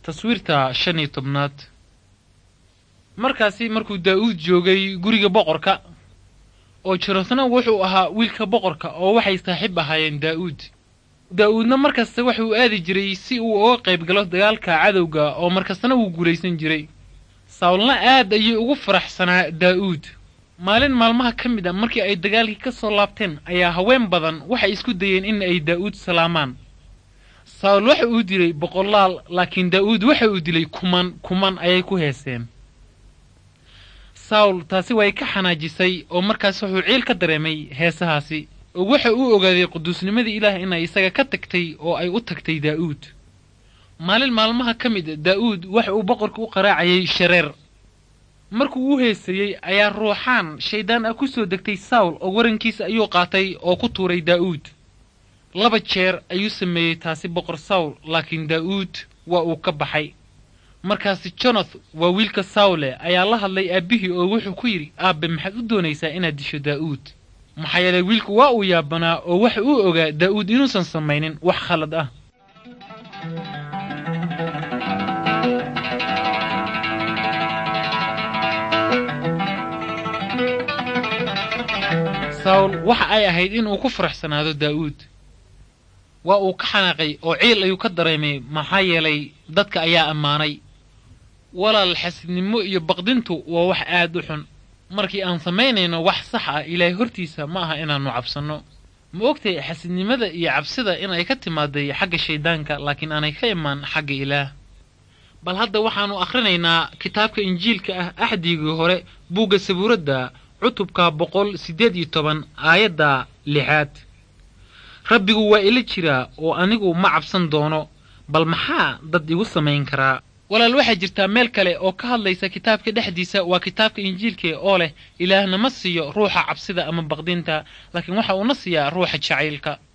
taswiirta shan iyo tobnaad markaasi markuu daa'uud joogay guriga boqorka oo jonatana wuxuu ahaa wiilka boqorka oo waxay saaxiib ahaayeen daa'uud daa'uudna markasta waxuu aadi jiray si uu uga qayb galo dagaalka cadowga oo markastana wuu guulaysan jiray sawlna aad ayay ugu faraxsanaa daa'uud maalin maalmaha ka mid a markii ay dagaalkii ka soo laabteen ayaa haween badan waxay isku dayeen in ay daa'uud salaamaan sawl waxa uu dilay boqolaal laakiin daa'uud waxa uu dilay kuman kuman ayay ku heeseen sawl taasi way ka xanaajisay oo markaas wuxuu ciil ka dareemay heesahaasi oo waxa uu ogaaday quduusnimadii ilaah inay isaga ka tagtay oo ay u tagtay daa'uud maalin maalmaha ka mid daa'uud waxa uu boqorka u qaraacayay shareer markuu u heesayey ayaa ruuxaan shayddaan ah ku soo degtay sawl oo warankiisa ayuu qaatay oo ku tuuray daa'uud laba jeer ayuu sameeyey taasi boqor sawl laakiin daa'uud waa uu ka baxay markaasi jonath waa wiilka sawle ayaa la hadlay aabbihii oo wuxuu ku yidhi aabbe maxaad u doonaysaa inaad disho daa'uud maxaa yeelay wiilku waa uu yaabanaa oo waxa uu ogaa daa'uud inuusan samaynin wax khalad ah sawl waxa ay ahayd inuu ku faraxsanaado daa'uud waa uu ka xanaaqay oo ciil ayuu ka dareemay maxaa yeelay dadka ayaa ammaanay walaal xasidnimo iyo baqdintu waa wax aad u xun markii aan samaynayno wax sax ah ilaahay hortiisa ma aha inaannu cabsanno ma ogtay xasidnimada iyo cabsida inay ka timaaday xagga shayddaanka laakiin aanay ka imaan xagga ilaah bal hadda waxaannu akhrinaynaa kitaabka injiilka ah axdigii hore buugga sabuuradda cutubka boqol siddeed iyo toban aayadda lixaad rabbigu waa ila jiraa oo anigu ma cabsan doono bal maxaa dad igu samayn karaa walaal waxaa jirtaa meel kale oo ka hadlaysa kitaabka dhexdiisa waa kitaabka injiilka oo leh ilaahna ma siiyo ruuxa cabsida ama baqdinta laakiin waxa uuna siiyaa ruuxa jacaylka